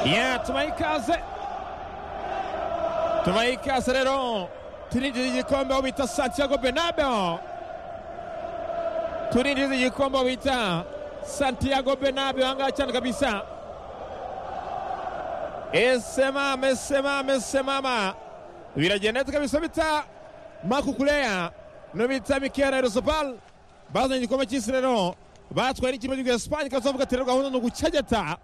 Yine tumaikaze tumaikaze rero turinjiza igikombe aho bita santiago benabeo turinjiza igikombe aho bita santiago benabeo ahangaha cyane kabisa esemama esemama esemama biragenda neza kabisa bita mako kureya no bita mikera erozobal bazanye igikombe cy'isi rero batwaye n'ikipe y'igihugu esipanye kazavuga ati rero gahunda ni ugucegeta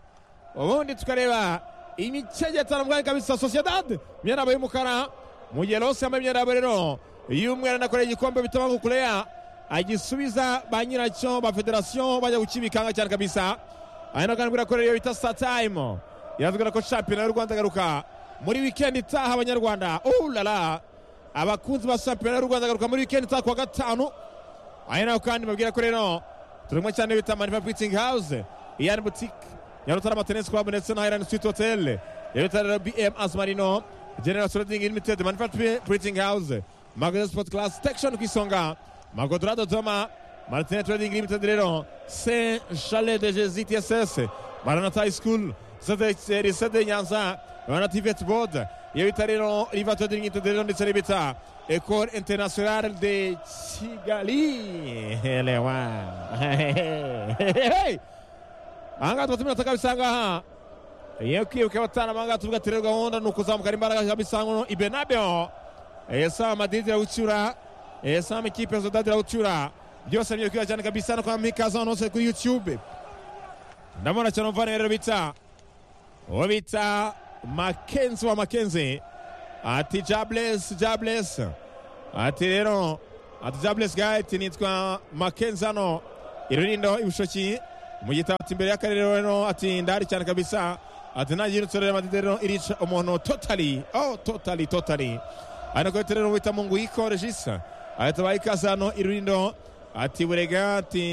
ubundi tukareba imicegeta na mwanya kabisa sosiyedade imyenda yabo y'umukara mu gihe rose yambaye imyenda yabo rero y'umweru anakoreye igikombe bita mako kureya agisubiza ba nyiracyo ba federasiyo bajya gukibikanga cyane kabisa ari na kandi birakorera iyo bita satayime iravugana ko shampiyona y'u rwanda agaruka muri wikendi itaha abanyarwanda ulala abakunzi ba shampiyona y'u rwanda agaruka muri wikendi itaha kuwa gatanu ari naho kandi babwira ko rero turimo cyane bita manifa bwitingi hawuze iyani butike nyarutarama tenisi kwabu ndetse na hayirani switi hoteli yabita rero bm azumarino general sorodingi limitedi manifa bwitingi hawuze magazi sipoti karasi tekishoni ku isonga magodorado doma martinet trading limited rero saint chalet de gztss maranata high school risede nyanza maranata ivet board iyo bita rero riva trading limited rero ndetse n'ibita ecole internationale de kigali elewa ahangaha tuba tumenya kabisa ahangaha iyo kwibuka abatana ahangaha tuvuga ati rero gahunda ni ukuzamukana imbaraga kabisa ngo ibenabeo yesaba madrid iragucyura sama ikipe ya sodadi rawutura byose nibyo cyane kabisa no kwa mikazo ahantu hose kuri youtube ndabona cyane umuvana rero bita uwo bita makenzi wa makenzi ati jables jables ati rero ati jables gaye ati nitwa makenzi hano irurindo ibushoki mu gitabo ati imbere y'akarere rero ati ndahari cyane kabisa ati nta gihe rero madide rero irica umuntu totali oh totali totali ari nako rero wita mu nguyiko regisa ahita ikaze hano irurindo ati burega ati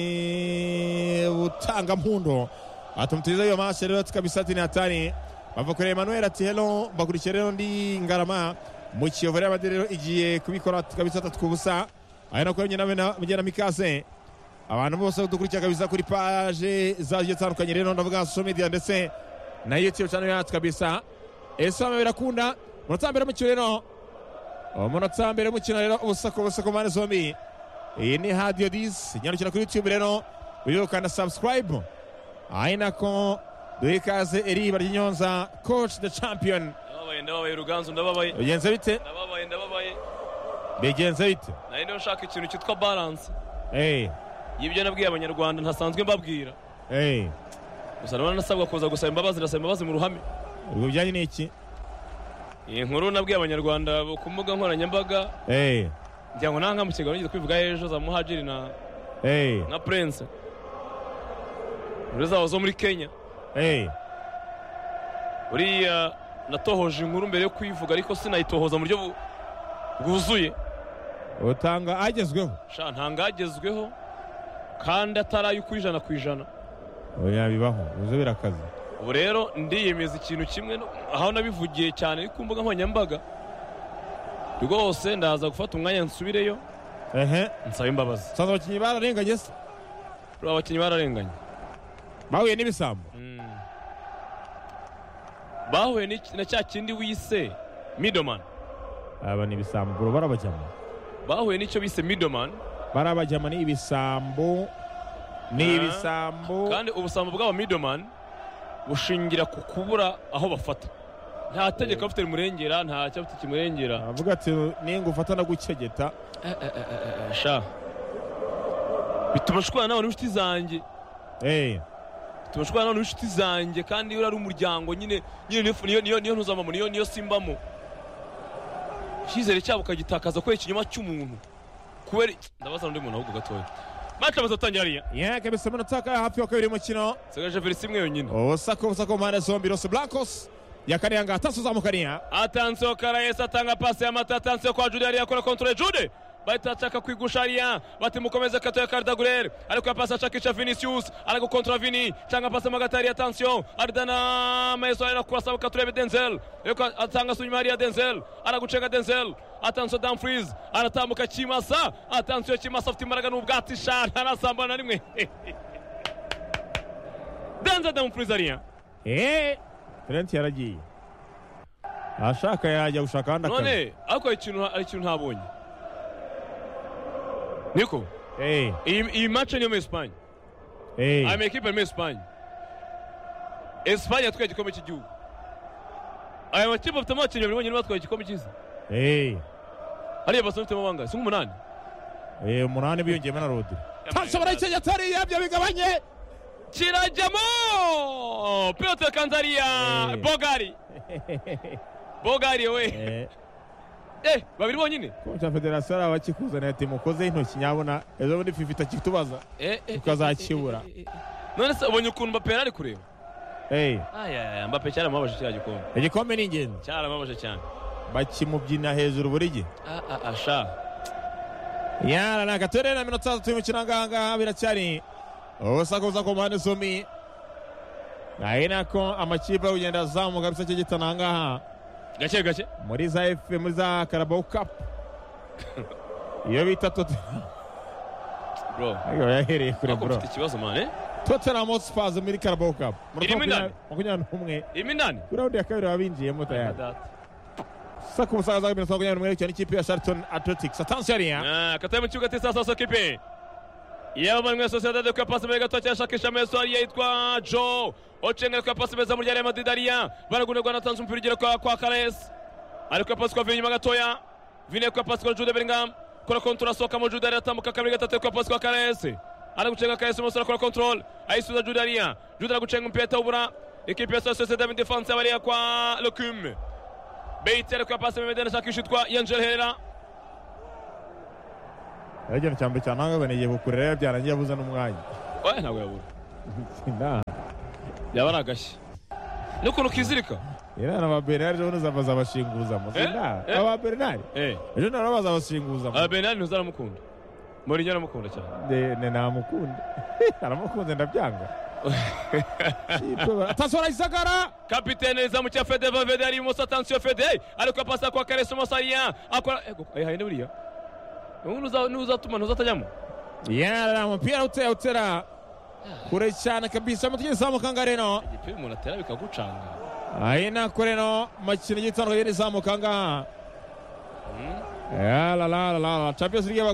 butanga mpundo atumutiza iyo mashe rero tukabisa ati natani bava kureba Emmanuel ati hello mbakurikiye rero ndi ngarama mu kiyovu rero abandi rero igiye kubikora tukabisa atatu ku busa ari nako nyina mugena mikaze abantu bose dukurikira kabisa kuri paje zagiye zitandukanye rero ndavuga social media ndetse na youtube channel yacu kabisa esama birakunda munota mbere mu rero umunota mbere y'umukino rero ubusako busako mpande zombi iyi ni hadiyo disi nyarukira kuri yutube rero wiruka na sabusikarayibu ari nako duhe ikaze eriba ry'inyonza koci de champiyoni ndababaye ndababaye ruganzu ndababaye bigenze bite ndababaye ndababaye bigenze bite nari niyo nshaka ikintu cyitwa baranse eyi y'ibyo nabwiye abanyarwanda ntasanzwe mbabwira eyi gusa ndabona nasabwa kuza gusaba imbabazi ndasaba imbabazi mu ruhame ubwo bijyanye n'iki iyi nkuru nabwiye abanyarwanda ku mbuga nkoranyambaga eyi ngira ngo nanga mu kiganiro nigeze kwivuga ejo za muhajiri na eyi na purense inkuru zabo zo muri kenya eyi uriya natohoje inkuru mbere yo kuyivuga ariko sinayitohoza mu buryo bu- bwuzuye utanga agezweho sha ntangagezweho kandi atari ay'uko ijana ku ijana oya bibaho uze birakaze ubu rero ndiyemeza ikintu kimwe no- aho nabivugiye cyane ari ku mbuga nkoranyambaga rwose ndaza gufata umwanya nsubireyo ehe nsaba imbabazi usanzwe abakinnyi bararenganye se rero abakinnyi bararenganye bahuye n'ibisambo Mm. bahuye n'iki- na cya kindi wise midomani aba ni ibisambo barabajyamo bahuye n'icyo bise midomani barabajyama ni ibisambo ni Ah. ibisambo kandi ubusambo bw'aba midomani bushingira ku kubura aho bafata nta tegeko bafite rimurengera nta cyabuti kimurengera avuga ati ninga ufata no gucegeta sha bituma nshwana n'abantu b'inshuti zanjye eh bituma nshwana n'abantu b'inshuti zanjye kandi iyo ari umuryango nyine nyine niyo- niyo niyo niyo ntuzamamo niyo niyo simbamo icyizere cyabo ukagitakaza kubera ikinyoma cy'umuntu kubera ndabaza undi muntu ahubwo gatoya mace amaze atangira ariya yeah kabisa amanota akaba hafi wa kabiri y'umukino nsigaje verisi imwe yonyine ubusako busako mu mpande zombi los blancos yakariye aha ngaha taso uzamukariya atansiyo karayesi atanga pasi y'amata atansiyo kwa jude ariya akora kontore jude bahita ashaka kwigusha ariya bati mukomeze katoya karidagurere ariko ya pasi ashakisha vinicius ari gukontora vini cyangwa pasi mo hagati hariya atansiyo aridana mayeso ari kurasa katurebe denzel ariko atanga se inyuma hariya denzel aragucenga denzel atansiyo damfriz aratambuka kimasa atansiyo kimasa afite imbaraga n'ubwatsi sha ntarasambana na rimwe denzel damfriz ariya eh Trent yaragiye ashaka yajya gushaka ahandi akazi none ariko hari ikintu hari ikintu ntabonye niko Eh, iyi iyi match niyo muri esipanye eh. aya makipe ari muri esipanye esipanye yatwaye igikombe cy'igihugu aya makipe afite amakinnyi babiri bonyine batwaye igikombe cy'isi Eh, hariya basa n'ufitemo bangahe si nk'umunani eh, umunani biyongeyemo na rodi nshobora icyo yatari yabyo bigabanye kirajyamo pilote kanzariya Eh. bogari bogari we Eh, eh babiri bonyine kocha federasiyo ari abakikuzanira ati mukozeho intoki nyabona ejo bundi fifi itakitubaza Eh, eh, Tukazakibura. eh, eh, eh, eh. none se ubonye ukuntu mbapera ari kureba Eh, ayaya mbape cyaramubabaje kiriya gikombe igikombe ni ingenzi cyaramubabaje cyane bakimubyina hejuru buri gihe Ah, ah, ah, sha yara ni agatere na minota itatu y'umukino ahangaha biracyari ubusakuza ku mpande zombi ari nako amakipe ari kugenda azamuka bisa cy'igitana ahangaha gake gake muri za efe muri za karabaho kapu iyo bita totenamu bro yahereye kure ariko bro mfite ikibazo mane totenamu hosipazi muri karabaho kapu Irimo inani? makumyabiri n'umwe irimo inani kuri raundi ya kabiri baba binjiyemo tayari gusa ku busaza bw'imikino makumyabiri n'umwe bitewe n'ikipe ya sharitoni atletikisi atansiyo ariya Ah, kataye mu kibuga tisa sasa kipe yabamwe muri sosiyete kwa pasi mbere gato cyashakisha meso ariya yitwa jo ocengera kwa pasi meza muri Real Madrid ariya baragunerwa natanze umupira ugera kwa kwa Carles ariko pasi kwa Vinyuma gatoya Vine kwa pasi kwa Jude Bellingham kora kontra soka mu Jude aratambuka kabiri gatatu kwa pasi kwa Carles aragucenga Carles mu sura kora control ayisubiza Jude ariya Jude aragucenga umupira atawubura ikipe ya sosiyete mu defense bariya kwa Lokum Beitse ariko pasi mbere ndashakisha yitwa Angel Herrera ikintu cya mbere cyane ahangaha banegeye kukurera rero byarangiye abuze n'umwanya oya ntabwo yabura yaba ari agashyi n'ukuntu ukizirika Irana ba Bernard ejo bundi baza bashinguzamo. Eh? Sinda. Eh? Aba Bernard ejo bundi baza bashinguzamo. benani ntuzaramukunda mourinho aramukunda cyane Ne ne namukunde. Aramukunze ndabyanga. Tasora isagara. kapitene izamu cya fede vavede ari imoso atansiyo fede ariko apasa kwa karesi umusariya akora ego ayihaye ne buriya ubu ntuza- ntuzatuma ntuzatajyamo Yara umupira utera utera. Kure cyane kabisa mutegereza amukangaga reno. igipe umuntu atera bikagucanga Aina kure no makino gitandukanye n'izamukangaha. Ya la la la la la. Champions League